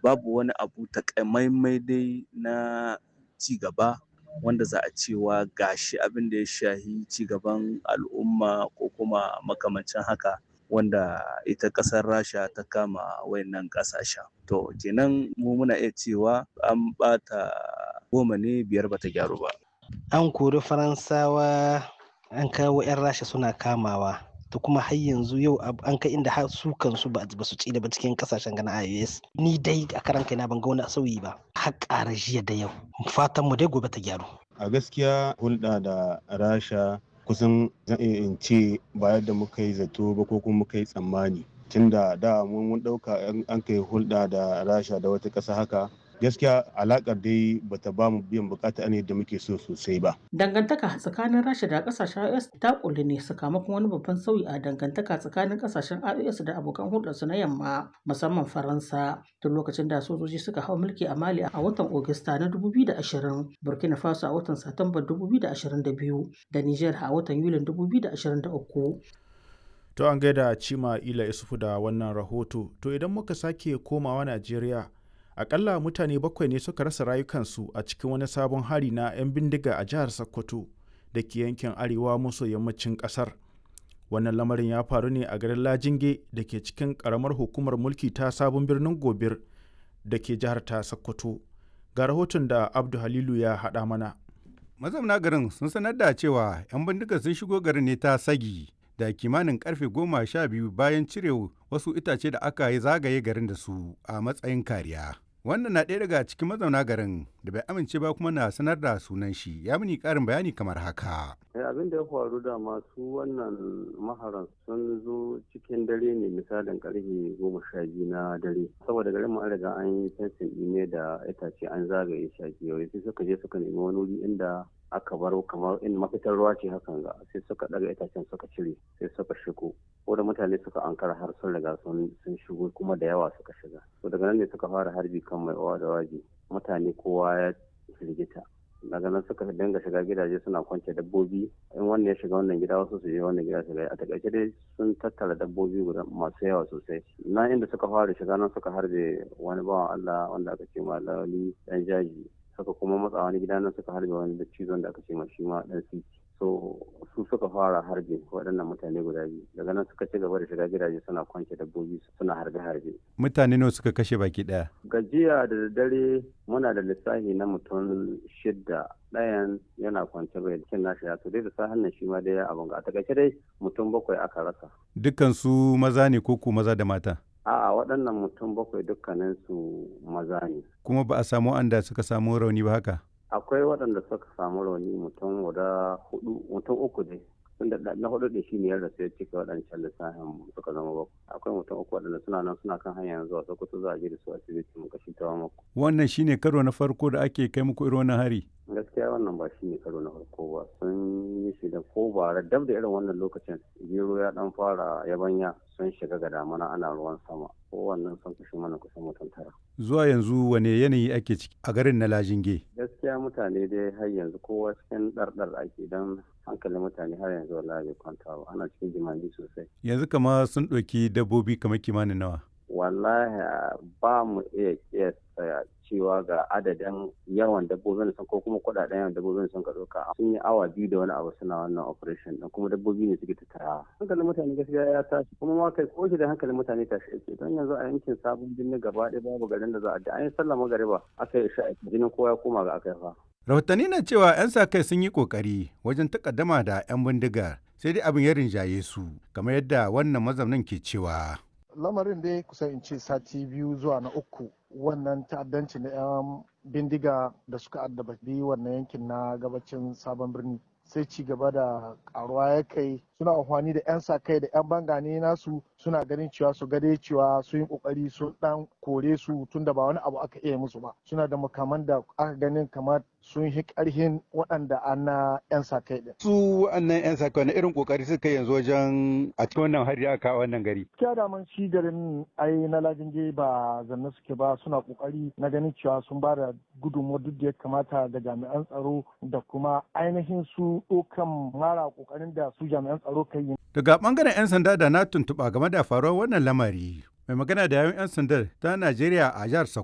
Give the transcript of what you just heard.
babu wani abu takamaimai dai na ci gaba wanda za a cewa gashi abin da ya shahi ci gaban al'umma ko kuma makamancin haka wanda ita ƙasar rasha ta kama wayannan ƙasashen to kenan mu muna iya cewa an ɓata goma ne biyar bata gyaru ba an kori faransawa an kawo 'yan rasha suna kamawa to kuma har yanzu yau an kai inda har su kansu ba su ci da ba cikin kasashen gana ios ni dai a karan kaina ban ga wani sauyi ba har ƙara jiya da yau fatan mu dai gobe ta gyaru a gaskiya hulɗa da rasha kusan zan iya in ce ba yadda muka yi zato ba ko kuma muka yi tsammani tunda da mun ɗauka an kai hulɗa da rasha da wata ƙasa haka gaskiya alakar dai bata ba mu biyan bukata ne da muke so sosai ba. Dangantaka tsakanin Rasha da kasashen IOS ta kulli ne sakamakon wani babban sauyi a dangantaka tsakanin kasashen IOS da abokan hulɗarsu na yamma musamman Faransa tun lokacin da sojoji suka hau mulki a Mali a watan Ogista na 2020, Burkina Faso a watan Satumba 2022 da Niger a watan Yulin 2023. To an gaida Cima Ila Isufu da wannan rahoto, to idan muka sake komawa Najeriya akalla mutane bakwai ne suka rasa rayukansu a cikin wani sabon hari na 'yan bindiga a jihar sokoto da ke yankin arewa maso yammacin kasar wannan lamarin ya faru ne a garin lajinge da ke cikin karamar hukumar mulki ta sabon birnin gobir da ke jihar ta sokoto ga rahoton da abdu halilu ya haɗa mana mazauna garin sun sanar da cewa 'yan bindiga sun shigo garin ne ta sagi da kimanin karfe goma sha biyu bayan cire wasu itace da aka yi zagaye garin da su a matsayin kariya. Wannan na ɗaya daga cikin mazauna garin da bai amince ba kuma na sanar da sunan shi ya mini ƙarin bayani kamar haka. abin da ya faru da masu wannan maharan sun zo cikin dare ne misalin karfe goma sha biyu na dare saboda garin mu an riga an yi fensin ne da itace an zagaye shi a kewaye sai suka je suka nemi wani wuri inda aka baro kamar in mafitar ruwa ce hakan ga sai suka daga itacen suka cire sai suka shigo ko da mutane suka ankara har sun riga sun shigo kuma da yawa suka shiga to daga nan ne suka fara harbi kan mai owa da waje mutane kowa ya firgita daga nan suka dinga shiga gidaje suna kwance dabbobi in wannan ya shiga wannan gida wasu su je wannan gida su a takaice dai sun tattara dabbobi guda masu yawa sosai na inda suka fara shiga nan suka harbe wani bawan Allah wanda aka ce ma lawali dan jaji suka kuma matsa wani gida nan suka harbe wani da cizon da aka ce ma shi ma dan siki so su suka fara harbe waɗannan mutane guda biyu daga nan suka ci gaba da shiga gidaje suna kwance dabbobi suna harbe-harbe mutane nawa suka kashe baki ɗaya gajiya da daddare muna da lissafi na mutum shidda ɗayan yana kwance bai cin nashi ya to dai da sahan nan shi ma dai abin ga a takaice dai mutum bakwai aka rasa dukkan su maza ne ko ku maza da mata a'a waɗannan mutum bakwai dukkanin su maza ne kuma ba a samu anda suka samu rauni ba haka akwai waɗanda suka samu rauni mutum guda hudu mutum uku ne tunda na hudu da shi ne ya rasu ya cika waɗancan lissafin suka zama bakwai akwai mutum uku waɗanda suna nan suna kan hanyar zuwa sokoto za a je da su asibiti mu kashi ta mako wannan shine karo na farko da ake kai muku irin wannan hari gaskiya wannan ba shi ne karo na farko ba sun yi shi da ko bara dab da irin wannan lokacin gero ya dan fara yabanya sun shiga ga damana ana ruwan sama ko wannan sun kashe mana kusan mutum tara zuwa yanzu wane yanayi ake ciki a garin na lajinge gaskiya mutane dai har yanzu kowa cikin ɗarɗar ake don hankalin mutane har yanzu wallahi bai kwanta ba ana cikin jimami sosai yanzu kama sun ɗauki dabbobi kamar kimanin nawa wallahi ba mu iya kiyasta cewa ga adadin yawan dabbobin sun ko kuma kudaden yawan dabbobin sun ka ɗauka sun yi awa biyu da wani abu suna wannan operation din kuma dabbobi ne suke tattara hankalin mutane gaskiya ya tashi kuma ma kai ko da hankalin mutane tashi yake don yanzu a yankin sabon birni gaba ɗaya babu garin da za a da an yi sallah magariba aka yi sha'a jinin kowa ya koma ga aka yi fa rahotanni na cewa 'yan sa kai sun yi kokari wajen takaddama da 'yan bindiga sai dai abin ya rinjaye su kamar yadda wannan mazaunin ke cewa lamarin dai kusan in ce sati biyu zuwa na uku wannan ta'addanci na 'yan bindiga da suka addaba wannan yankin na gabacin sabon birni sai ci gaba da karuwa ya kai suna amfani da 'yan sa kai da 'yan bangane nasu suna ganin cewa su gade cewa sun yi kokari sun dan kore su tunda ba wani abu aka iya musu ba suna da makaman da aka ganin kamar sun yi karhin waɗanda an na 'yan sa kai din. su wannan 'yan sa kai irin kokari suka yanzu wajen a cikin wannan hari aka wannan gari. Kiya da man shi garin ai na lajinge ba zanne suke ba suna kokari na ganin cewa sun ba da gudunmuwa duk da ya kamata ga jami'an tsaro da kuma ainihin su ɗaukan mara kokarin da su jami'an tsaro kai yi. Daga bangaren 'yan sanda da na tuntuɓa game da faruwar wannan lamari mai magana da yawun 'yan sandar ta Najeriya a jihar